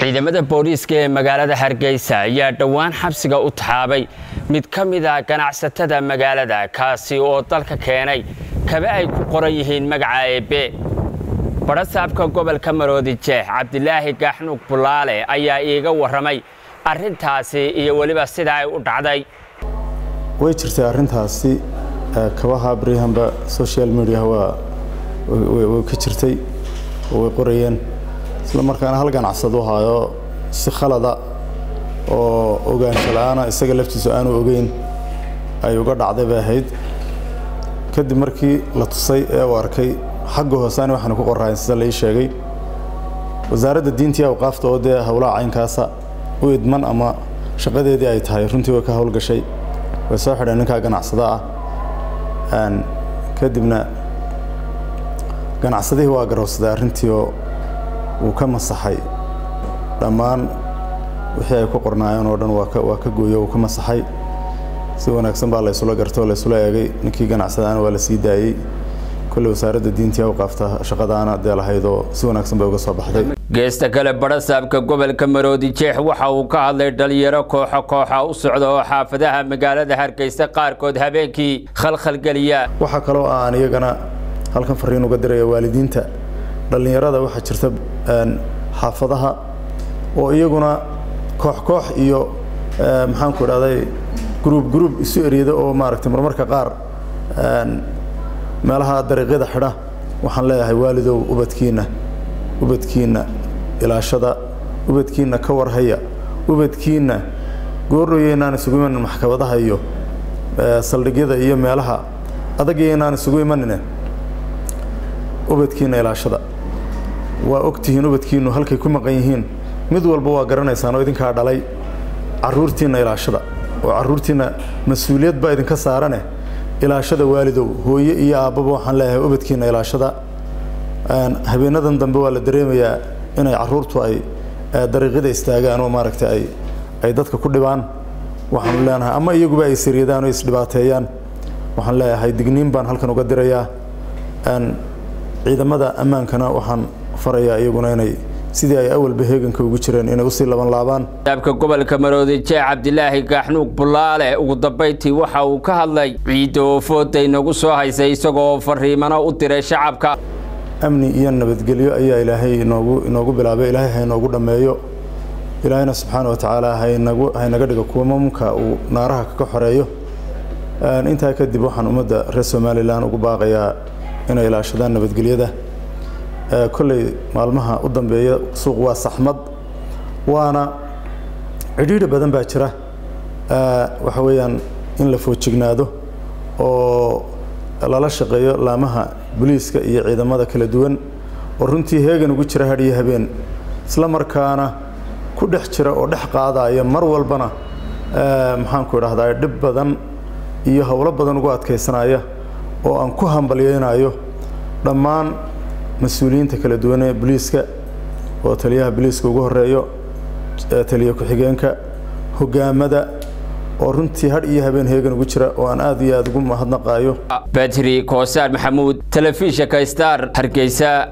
ciidamada booliiska ee magaalada hargeysa ayaa dhowaan xabsiga u taxaabay mid ka mid a ganacsatada magaalada kaasi oo dalka keenay kaba ay ku qoran yihiin magaca eebe badhasaabka gobolka maroodi jeex cabdilaahi gaaxnuug bulaale ayaa iiga warramay arrintaasi iyo weliba sida ay u dhacday way jirtay arrintaasi kabaha baryahanba social media waa way ka jirtay oo way qorayeen isla markaana hal ganacsado haayo si khalada oo ogaansho la-aana isaga laftiisu aanu ogeyn ay uga dhacday bay ahayd kadib markii la tusay ee uu arkay xagga hoosaani waxaanu ku qorrahayn sida la ii sheegay wasaaradda diintii awqaafta oo dee howlaha caynkaasa u idman ama shaqadeedii ay tahay runtii way ka howlgashay way soo xidheen ninkaa ganacsada ah kadibna ganacsadihii waa garowsaday arrintii oo wuu ka masaxay dhammaan wixii ay ku qornaayeen oo dhan waa ka gooyo wuu ka masaxay si wanaagsan baa laysula gartay oo laysula eegay ninkii ganacsadaana waa la sii daayey kolley wasaaradda diintii awqaafta shaqadaana dee lahayd oo si wanaagsan bay uga soo baxday geesta kale badhasaabka gobolka maroodi jeex waxa uu ka hadlay dhalinyaro kooxo kooxa u socda oo xaafadaha magaalada hargeysa qaarkood habeenkii khalkhalgeliya waxaa kaloo aan iyagana halkan fariin uga diraya waalidiinta dhallinyarada waxaa jirta xaafadaha oo iyaguna koox koox iyo maxaanku idhahday gruub gruub isu eryada oo maaragtay marmarka qaar meelaha dariiqyada xidha waxaan leeyahay waalidow ubadkiinna ubadkiinna ilaashada ubadkiinna ka warhaya ubadkiinna goorroyeynaan isugu imanin maxkamadaha iyo saldhigyada iyo meelaha adagyaynaan isugu imanine ubadkiinna ilaashada waa ogtihiin ubadkiinnu halkay ku maqan yihiin mid walba waa garanaysaan oo idinkaa dhalay carruurtiinna ilaashada oo carruurtiinna mas-uuliyad baa idinka saarane ilaashada waalidow hooye iyo aabbaba waxaan leeyahay ubadkiinna ilaashada habeenadan dambe waa la dareemayaa inay carruurtu ay dariiqyada istaagaan oo maaragtay ay ay dadka ku dhibaan waxaanu leenahay ama iyaguba ay saryadaan oo isdhibaateeyaan waxaan leeyahay digniin baan halkan uga dirayaa ciidamada ammaankana waxaan farayaa iyaguna inay sidii ay awalba heeganka ugu jireen inay usii laban laabaan saabka gobolka maroodi jeex cabdilaahi gaaxnuug bulaale ugu dambayntii waxa uu ka hadlay ciidda oo fooday nagu soo haysay isagoo fariimano u diray shacabka amni iyo nabadgelyo ayaa ilaahay inoogu inoogu bilaabay ilaahay ha inoogu dhammeeyo ilaahayna subxaana wa tacaala haynagu haynaga dhigo kuwa mamka uu naaraha kaga xoreeyo intaa kadib waxaan ummadda reer somalilan ugu baaqayaa inay ilaashadaan nabadgelyada kolley maalmaha u dambeeya suuq waa saxmad waana cidhiidhi badan baa jira waxa weeyaan in la foojignaado oo lala shaqeeyo laamaha boliiska iyo ciidamada kala duwan oo runtii heegan ugu jira hadhiyo habeen isla markaana ku dhex jira oo dhex qaadaya mar walbana maxaanku idhahdaa dhib badan iyo howlo badan ugu adkaysanaya oo aan ku hambalyeynayo dhammaan mas-uuliyiinta kala duwan ee boliiska oo taliyaha boliiska ugu horeeyo taliya ku-xigeenka hogaamada oo runtii hadh iyo habeen heegan ugu jira oo aan aad iyo aad ugu mahadnaqaayo badri koosaar maxamuud telefishinka star hargeysa